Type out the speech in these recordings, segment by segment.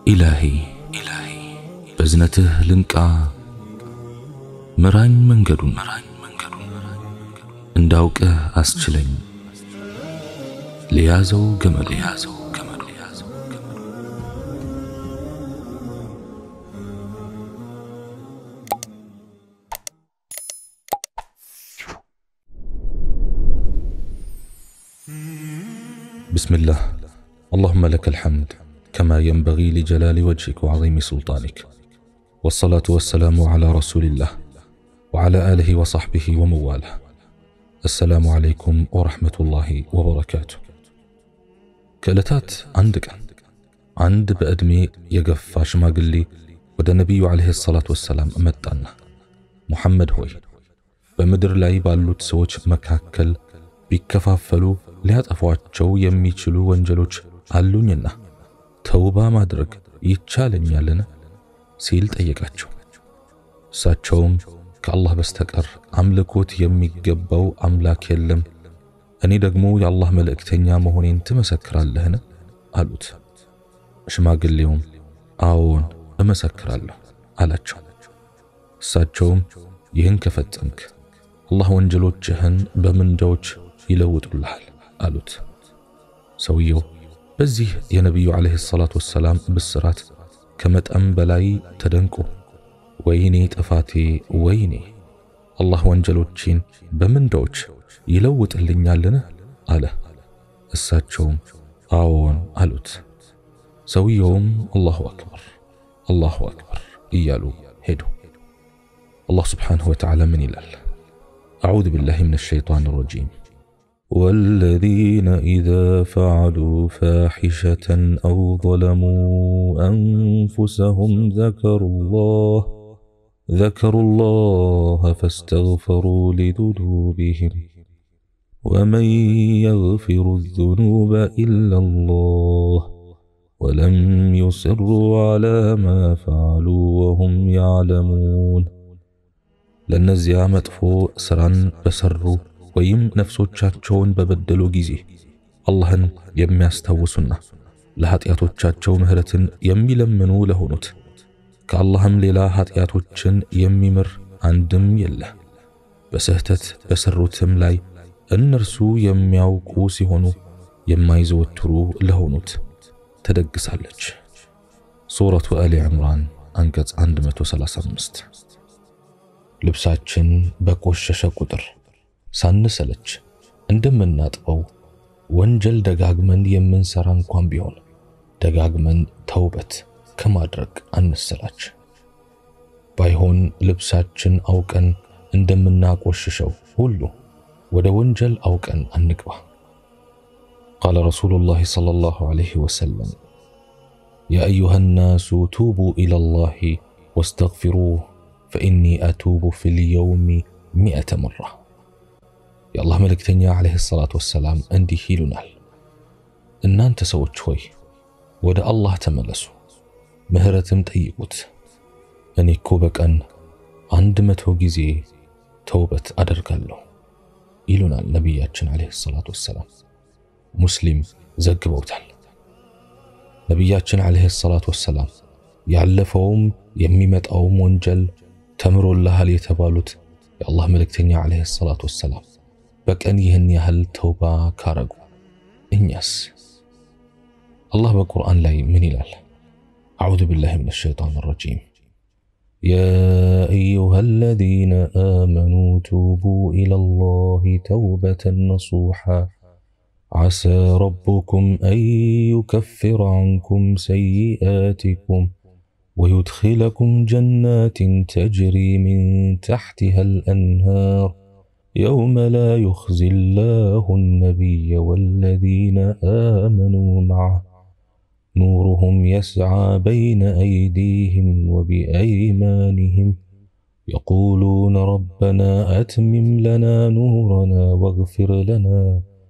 ኢላሂ በዝነትህ ልንቃ ምራኝ መንገዱን እንዳውቅህ አስችለኝ ለያዘው ገመዱ بسم الله اللهم لك الحمد كما ينبغي لجلال وجهك وعظيم سلطانك والصلاة والسلام على رسول الله وعلى آله وصحبه ومواله السلام عليكم ورحمة الله وبركاته كالتات عندك عند بأدمي يقف شماقلي ወደ ነቢዩ ዓለይሂ ሰላቱ ወሰላም መጣና ሙሐመድ ሆይ በምድር ላይ ባሉት ሰዎች መካከል ቢከፋፈሉ ሊያጠፏቸው የሚችሉ ወንጀሎች አሉኝና ተውባ ማድረግ ይቻለኛልን? ሲል ጠየቃቸው። እሳቸውም ከአላህ በስተቀር አምልኮት የሚገባው አምላክ የለም፣ እኔ ደግሞ የአላህ መልእክተኛ መሆኔን ትመሰክራለህን? አሉት። ሽማግሌውም አዎን እመሰክራለሁ አላቸው። እሳቸውም ይህን ከፈጸምክ አላህ ወንጀሎችህን በምንዳዎች ይለውጡልሃል አሉት። ሰውየው በዚህ የነቢዩ ዓለይሂ ሰላቱ ወሰላም ብስራት ከመጠን በላይ ተደንቆ ወይኔ ጥፋቴ፣ ወይኔ አላህ ወንጀሎቼን በምንዳዎች ይለውጥልኛልን? አለ። እሳቸውም አዎን አሉት። ሰውየውም አላሁ አክበር አላሁ አክበር እያሉ ሄዱ። አላህ ስብሓንሁ ወተዓላ ምን ይላል? አዑዙ ቢላሂ ሚነ ሸይጣን ረጂም والذين إذا فعلوا فاحشة أو ظلموا أنفسهم ذكروا الله ذكروا الله فاستغفروا لذنوبهم ومن يغفر الذنوب إلا الله ولم يصروا على ما فعلوا وهم يعلمون ለእነዚያ መጥፎ ሥራን በሠሩ ወይም ነፍሶቻቸውን በበደሉ ጊዜ አላህን የሚያስታውሱና ለኀጢአቶቻቸው ምሕረትን የሚለምኑ ለሆኑት ከአላህም ሌላ ኀጢአቶችን የሚምር አንድም የለ። በስህተት በሠሩትም ላይ እነርሱ የሚያውቁ ሲሆኑ የማይዘወትሩ ለሆኑት ተደግሳለች። ሱረቱ አሊ ዕምራን አንቀጽ 135 ልብሳችን በቆሸሸ ቁጥር ሳንሰለች እንደምናጥበው ወንጀል ደጋግመን የምንሰራ እንኳን ቢሆን ደጋግመን ተውበት ከማድረግ አንሰላች። ባይሆን ልብሳችን አውቀን እንደምናቆሽሸው ሁሉ ወደ ወንጀል አውቀን አንግባ። ቃለ ረሱሉላህ ሰለላሁ ዐለይሂ ወሰለም ያ አዩሃ ናሱ ቱቡ ኢለላሂ ወስተግፊሩህ ፈኢኒ አቱቡ ፊል የውሚ ሚአተ መራ። የአላህ መልእክተኛ ዓለይሂ ሰላቱ ወሰላም እንዲህ ይሉናል፣ እናንተ ሰዎች ሆይ ወደ አላህ ተመለሱ፣ ምሕረትም ጠይቁት። እኔ እኮ በቀን አንድ መቶ ጊዜ ተውበት አደርጋለሁ ይሉናል ነቢያችን ዓለይሂ ሰላቱ ወሰላም። ሙስሊም ዘግበውታል። ነቢያችን ዓለይሂ ሰላቱ ወሰላም ያለፈውም የሚመጣውም ወንጀል ተምሮልሃል የተባሉት የአላህ መልእክተኛ ዓለይሂ ሰላቱ ወሰላም በቀን ይህን ያህል ተውባ ካረጉ እኛስ? አላህ በቁርአን ላይ ምን ይላል? አዑዙ ቢላሂ ሚነ ሸይጣን ረጂም ያ አዩሃ አለዚነ አመኑ ቱቡ ኢለላሂ ተውበተን ነሱሓ ዓሳ ረቡኩም አን ዩከፍረ ዐንኩም ሰይአቲኩም ويدخلكم جنات تجري من تحتها الأنهار يوم لا يخزي الله النبي والذين آمنوا معه نورهم يسعى بين أيديهم وبأيمانهم يقولون ربنا أتمم لنا نورنا واغفر لنا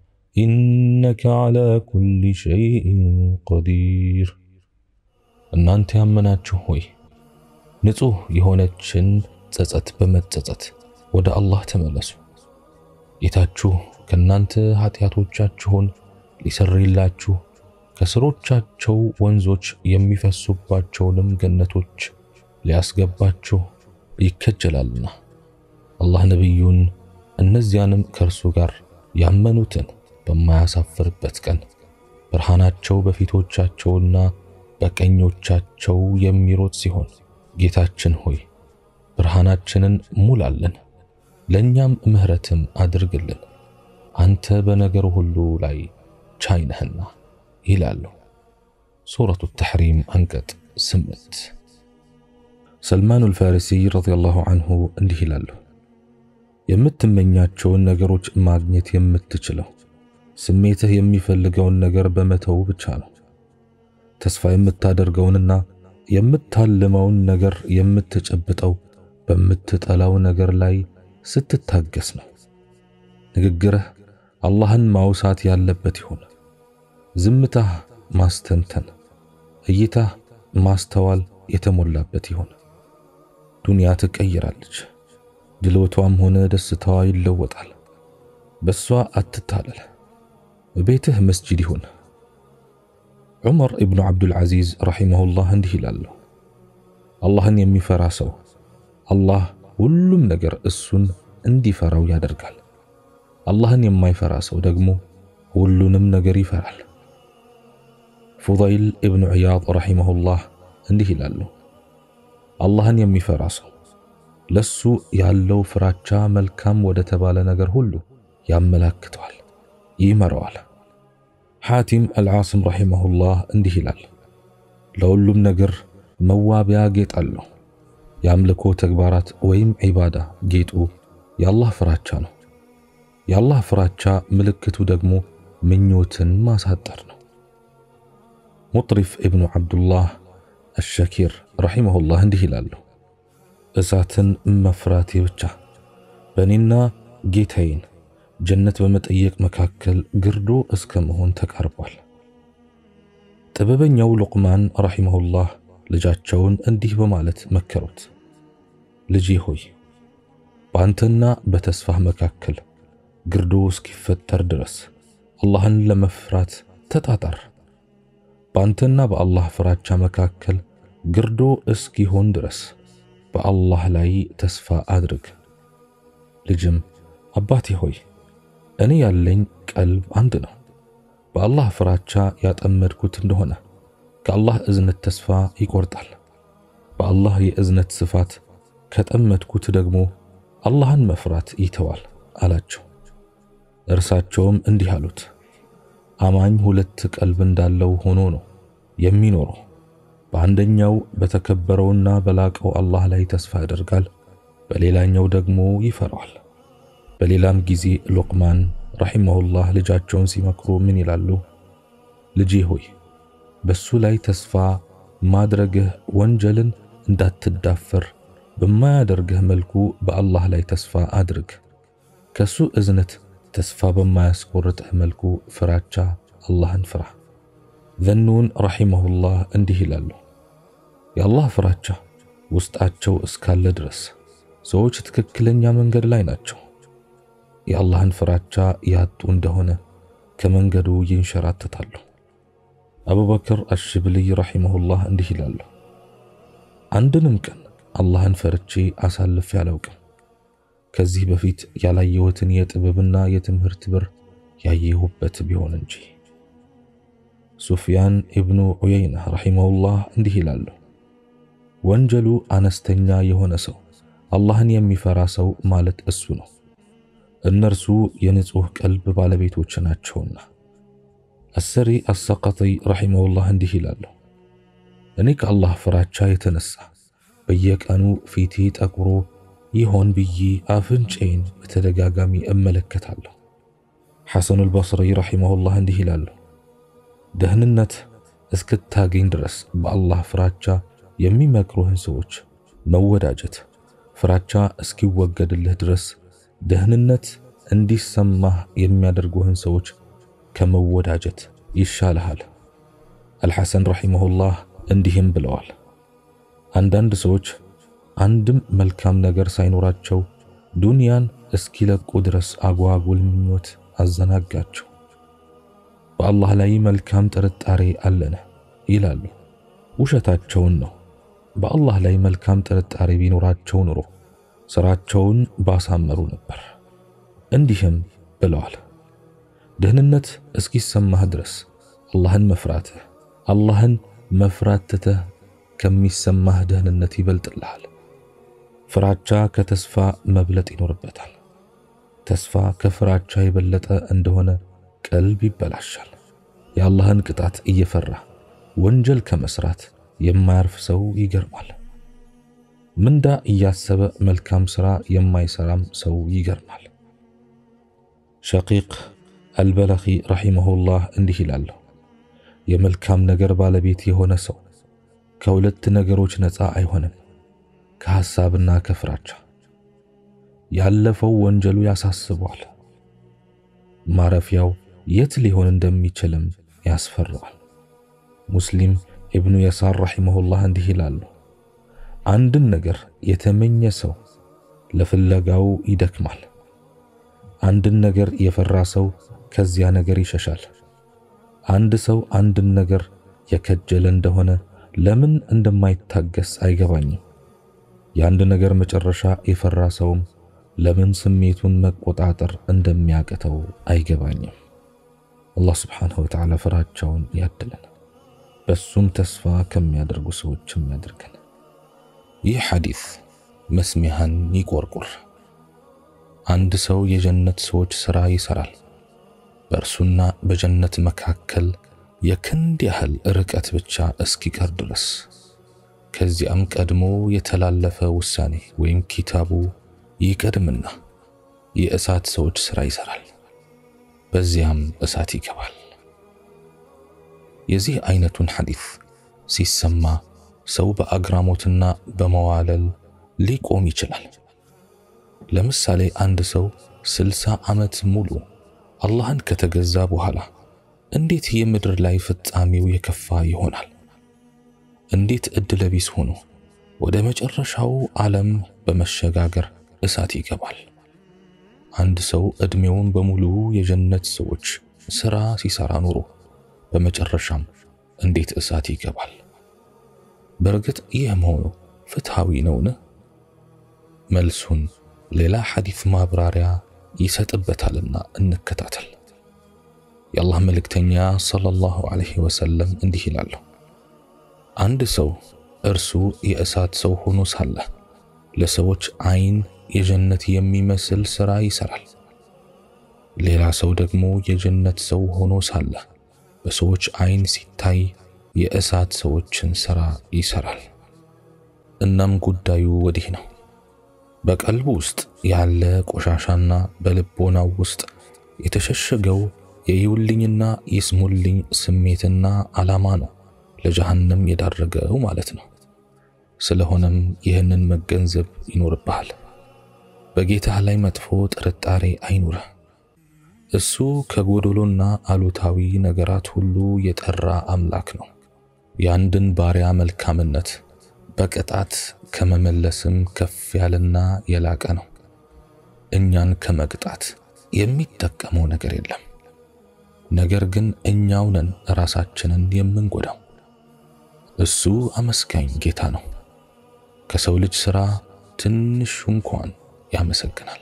إنك على كل شيء قدير እናንተ ያመናችሁ ሆይ ንጹሕ የሆነችን ጸጸት በመጸጸት ወደ አላህ ተመለሱ። ጌታችሁ ከእናንተ ኃጢአቶቻችሁን ሊሰርይላችሁ ከስሮቻቸው ወንዞች የሚፈሱባቸውንም ገነቶች ሊያስገባችሁ ይከጀላልና አላህ ነቢዩን እነዚያንም ከእርሱ ጋር ያመኑትን በማያሳፍርበት ቀን ብርሃናቸው በፊቶቻቸውና በቀኞቻቸው የሚሮጥ ሲሆን ጌታችን ሆይ ብርሃናችንን ሙላልን፣ ለእኛም ምሕረትም አድርግልን፣ አንተ በነገር ሁሉ ላይ ቻይ ነህና ይላሉ። ሱረቱ ተሕሪም አንቀጽ ስምንት ሰልማኑል ፋሪሲ ረዲየላሁ አንሁ እንዲህ ይላሉ፣ የምትመኛቸውን ነገሮች ማግኘት የምትችለው ስሜትህ የሚፈልገውን ነገር በመተው ብቻ ነው። ተስፋ የምታደርገውንና የምታልመውን ነገር የምትጨብጠው በምትጠላው ነገር ላይ ስትታገስ ነው። ንግግርህ አላህን ማውሳት ያለበት ይሁን። ዝምታህ ማስተንተን፣ እይታህ ማስተዋል የተሞላበት ይሁን። ዱንያ ትቀይራለች። ድሎቷም ሆነ ደስታዋ ይለወጣል። በሷ አትታለል። ቤትህ መስጂድ ይሁን። ዑመር ኢብኑ ዓብዱልዓዚዝ ረሒመሁላህ እንዲህ ይላሉ፣ አላህን የሚፈራ ሰው አላህ ሁሉም ነገር እሱን እንዲፈራው ያደርጋል። አላህን የማይፈራ ሰው ደግሞ ሁሉንም ነገር ይፈራል። ፉዳይል ኢብኑ ዒያድ ረሒመሁላህ እንዲህ ይላሉ፣ አላህን የሚፈራ ሰው ለሱ ያለው ፍራቻ መልካም ወደ ተባለ ነገር ሁሉ ያመላክተዋል፣ ይመራዋል። ሐቲም አልዓስም ረሒመሁላህ እንዲህ ይላል፣ ለሁሉም ነገር መዋቢያ ጌጥ አለው። የአምልኮ ተግባራት ወይም ዒባዳ ጌጡ የአላህ ፍራቻ ነው። የአላህ ፍራቻ ምልክቱ ደግሞ ምኞትን ማሳጠር ነው። ሙጥሪፍ ኢብኑ ዓብዱላህ አሸኪር ረሒመሁላህ እንዲህ ይላሉ፣ እሳትን መፍራቴ ብቻ በእኔና ጌታዬን ጀነት በመጠየቅ መካከል ግርዶ እስከ መሆን ተቃርቧል። ጥበበኛው ሉቅማን ረሒመሁላህ ልጃቸውን እንዲህ በማለት መከሩት፣ ልጄ ሆይ በአንተና በተስፋህ መካከል ግርዶ እስኪፈጠር ድረስ አላህን ለመፍራት ተጣጣር። በአንተና በአላህ ፍራቻ መካከል ግርዶ እስኪሆን ድረስ በአላህ ላይ ተስፋ አድርግ። ልጅም አባቴ ሆይ እኔ ያለኝ ቀልብ አንድ ነው። በአላህ ፍራቻ ያጠመድኩት እንደሆነ ከአላህ እዝነት ተስፋ ይቆርጣል። በአላህ የእዝነት ስፋት ከጠመድኩት ደግሞ አላህን መፍራት ይተዋል አላቸው። እርሳቸውም እንዲህ አሉት፣ አማኝ ሁለት ቀልብ እንዳለው ሆኖ ነው የሚኖረው። በአንደኛው በተከበረውና በላቀው አላህ ላይ ተስፋ ያደርጋል፣ በሌላኛው ደግሞ ይፈራዋል። በሌላም ጊዜ ሉቅማን ረሒመሁላህ ልጃቸውን ሲመክሩ ምን ይላሉ? ልጄ ሆይ በሱ ላይ ተስፋ ማድረግህ ወንጀልን እንዳትዳፈር በማያደርግህ መልኩ በአላህ ላይ ተስፋ አድርግ። ከሱ እዝነት ተስፋ በማያስቆርጥህ መልኩ ፍራቻ አላህን ፍራ። ዘኑን ረሒመሁላህ እንዲህ ይላሉ፣ የአላህ ፍራቻ ውስጣቸው እስካለ ድረስ ሰዎች ትክክለኛ መንገድ ላይ ናቸው። የአላህን ፍራቻ ያጡ እንደሆነ ከመንገዱ ይንሸራተታሉ። አቡበክር አሽብልይ ረሒመሁላህ እንዲህ ይላሉ፣ አንድንም ቀን አላህን ፈርቼ አሳልፌ አላውቅም። ከዚህ በፊት ያላየሁትን የጥበብና የትምህርት በር ያየሁበት ቢሆን እንጂ። ሱፍያን ኢብኑ ዑየይና ረሒመሁላህ እንዲህ ይላሉ፣ ወንጀሉ አነስተኛ የሆነ ሰው አላህን የሚፈራ ሰው ማለት እሱ ነው። እነርሱ የንጹሕ ቀልብ ባለቤቶች ናቸውና። አሰሪ አሰቀጢ ረሒመሁላህ እንዲህ ይላሉ፣ እኔ ከአላህ ፍራቻ የተነሳ በየቀኑ ፊቴ ጠቁሮ ይሆን ብዬ አፍንጬን በተደጋጋሚ እመለከታለሁ። ሐሰኑል በስሪ ረሒመሁላህ እንዲህ ይላሉ፣ ደህንነት እስክታገኝ ድረስ በአላህ ፍራቻ የሚመክሩህን ሰዎች መወዳጀት፣ ፍራቻ እስኪወገድልህ ድረስ ደህንነት እንዲሰማህ የሚያደርጉህን ሰዎች ከመወዳጀት ይሻልሃል። አልሐሰን ረሒመሁላህ እንዲህም ብለዋል፣ አንዳንድ ሰዎች አንድም መልካም ነገር ሳይኖራቸው ዱንያን እስኪለቁ ድረስ አጓጉል ምኞት አዘናጋቸው። በአላህ ላይ መልካም ጥርጣሬ አለን ይላሉ። ውሸታቸውን ነው። በአላህ ላይ መልካም ጥርጣሬ ቢኖራቸው ኑሮ ስራቸውን ባሳመሩ ነበር። እንዲህም ብለዋል፣ ደህንነት እስኪሰማህ ድረስ አላህን መፍራትህ አላህን መፍራት ትተህ ከሚሰማህ ደህንነት ይበልጥልሃል። ፍራቻ ከተስፋ መብለጥ ይኖርበታል። ተስፋ ከፍራቻ የበለጠ እንደሆነ ቀልብ ይበላሻል። የአላህን ቅጣት እየፈራ ወንጀል ከመስራት የማያርፍ ሰው ይገርማል። ምንዳ እያሰበ መልካም ሥራ የማይሰራም ሰው ይገርማል። ሸቂቅ አልበለኺ ረሒመሁላህ እንዲህ ይላሉ፣ የመልካም ነገር ባለቤት የሆነ ሰው ከሁለት ነገሮች ነፃ አይሆንም፣ ከሐሳብና ከፍራቻ። ያለፈው ወንጀሉ ያሳስበዋል፣ ማረፊያው የት ሊሆን እንደሚችልም ያስፈራዋል። ሙስሊም ኢብኑ የሳር ረሒመሁላህ እንዲህ ይላሉ፣ አንድን ነገር የተመኘ ሰው ለፍለጋው ይደክማል። አንድን ነገር የፈራ ሰው ከዚያ ነገር ይሸሻል። አንድ ሰው አንድን ነገር የከጀለ እንደሆነ ለምን እንደማይታገስ አይገባኝም። የአንድ ነገር መጨረሻ የፈራ ሰውም ለምን ስሜቱን መቆጣጠር እንደሚያቅተው አይገባኝም። አላህ ስብሓንሁ ወተዓላ ፍራቻውን ያድለን፣ በሱም ተስፋ ከሚያደርጉ ሰዎችም ያድርገን። ይህ ሐዲስ መስሚያህን ይቆርቁር። አንድ ሰው የጀነት ሰዎች ሥራ ይሠራል። በእርሱና በጀነት መካከል የክንድ ያህል ርቀት ብቻ እስኪቀር ድረስ ከዚያም ቀድሞ የተላለፈ ውሳኔ ወይም ኪታቡ ይቀድምና የእሳት ሰዎች ሥራ ይሠራል። በዚያም እሳት ይገባል። የዚህ አይነቱን ሐዲስ ሲሰማ ሰው በአግራሞትና በመዋለል ሊቆም ይችላል። ለምሳሌ አንድ ሰው ስልሳ ዓመት ሙሉ አላህን ከተገዛ በኋላ እንዴት የምድር ላይ ፍጻሜው የከፋ ይሆናል? እንዴት ዕድለ ቢስ ሆኖ ወደ መጨረሻው ዓለም በመሸጋገር እሳት ይገባል? አንድ ሰው ዕድሜውን በሙሉ የጀነት ሰዎች ሥራ ሲሠራ ኑሮ በመጨረሻም እንዴት እሳት ይገባል? በእርግጥ ይህ መሆኑ ፍትሃዊ ነውን? መልሱን ሌላ ሐዲስ ማብራሪያ ይሰጥበታልና እንከታተል። የአላህ መልእክተኛ ሰለላሁ ዐለይሂ ወሰለም እንዲህ ይላሉ፣ አንድ ሰው እርሱ የእሳት ሰው ሆኖ ሳለ ለሰዎች ዓይን የጀነት የሚመስል ሥራ ይሠራል። ሌላ ሰው ደግሞ የጀነት ሰው ሆኖ ሳለ በሰዎች ዓይን ሲታይ የእሳት ሰዎችን ሥራ ይሠራል። እናም ጉዳዩ ወዲህ ነው። በቀልቡ ውስጥ ያለ ቆሻሻና በልቦናው ውስጥ የተሸሸገው የይውልኝና ይስሙልኝ ስሜትና ዓላማ ነው ለጀሃነም የዳረገው ማለት ነው። ስለሆነም ይህንን መገንዘብ ይኖርብሃል። በጌታህ ላይ መጥፎ ጥርጣሬ አይኑርህ። እሱ ከጎደሎና አሉታዊ ነገራት ሁሉ የጠራ አምላክ ነው። የአንድን ባሪያ መልካምነት በቅጣት ከመመለስም ከፍ ያለና የላቀ ነው። እኛን ከመቅጣት የሚጠቀመው ነገር የለም። ነገር ግን እኛው ነን ራሳችንን የምንጎዳው። እሱ አመስጋኝ ጌታ ነው። ከሰው ልጅ ሥራ ትንሹ እንኳን ያመሰግናል፣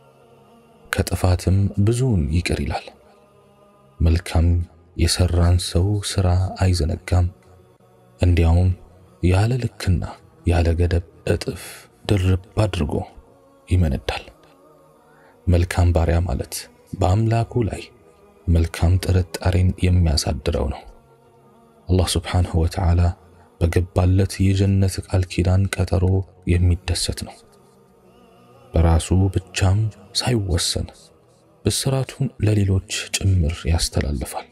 ከጥፋትም ብዙውን ይቅር ይላል። መልካም የሰራን ሰው ሥራ አይዘነጋም፣ እንዲያውም ያለ ልክና ያለ ገደብ እጥፍ ድርብ አድርጎ ይመነዳል። መልካም ባሪያ ማለት በአምላኩ ላይ መልካም ጥርጣሬን የሚያሳድረው ነው። አላህ ስብሓንሁ ወተዓላ በገባለት የጀነት ቃል ኪዳን ቀጠሮ የሚደሰት ነው። በራሱ ብቻም ሳይወሰን ብስራቱን ለሌሎች ጭምር ያስተላልፋል።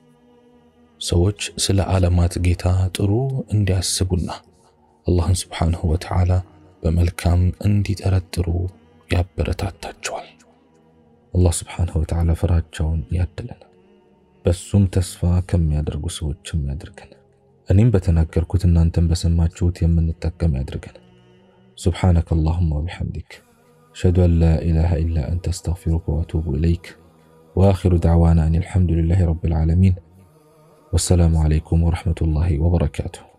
ሰዎች ስለ ዓለማት ጌታ ጥሩ እንዲያስቡና አላህን ስብሓንሁ ወተዓላ በመልካም እንዲጠረጥሩ ያበረታታቸዋል። አላህ ስብሓንሁ ወተዓላ ፍራቻውን ያድለን፣ በሱም ተስፋ ከሚያደርጉ ሰዎችም ያድርገን። እኔም በተናገርኩት እናንተም በሰማችሁት የምንጠቀም ያድርገን። ሱብሓነከ አላሁማ ወቢሐምዲክ አሽሀዱ አን ላ ኢላሃ ኢላ አንተ አስተግፊሩከ ወአቱቡ ኢለይክ። ወአኺሩ ደዕዋና አን አልሐምዱሊላሂ ረቢል ዓለሚን ወሰላሙ ዓለይኩም ወረሕመቱላሂ ወበረካቱሁ።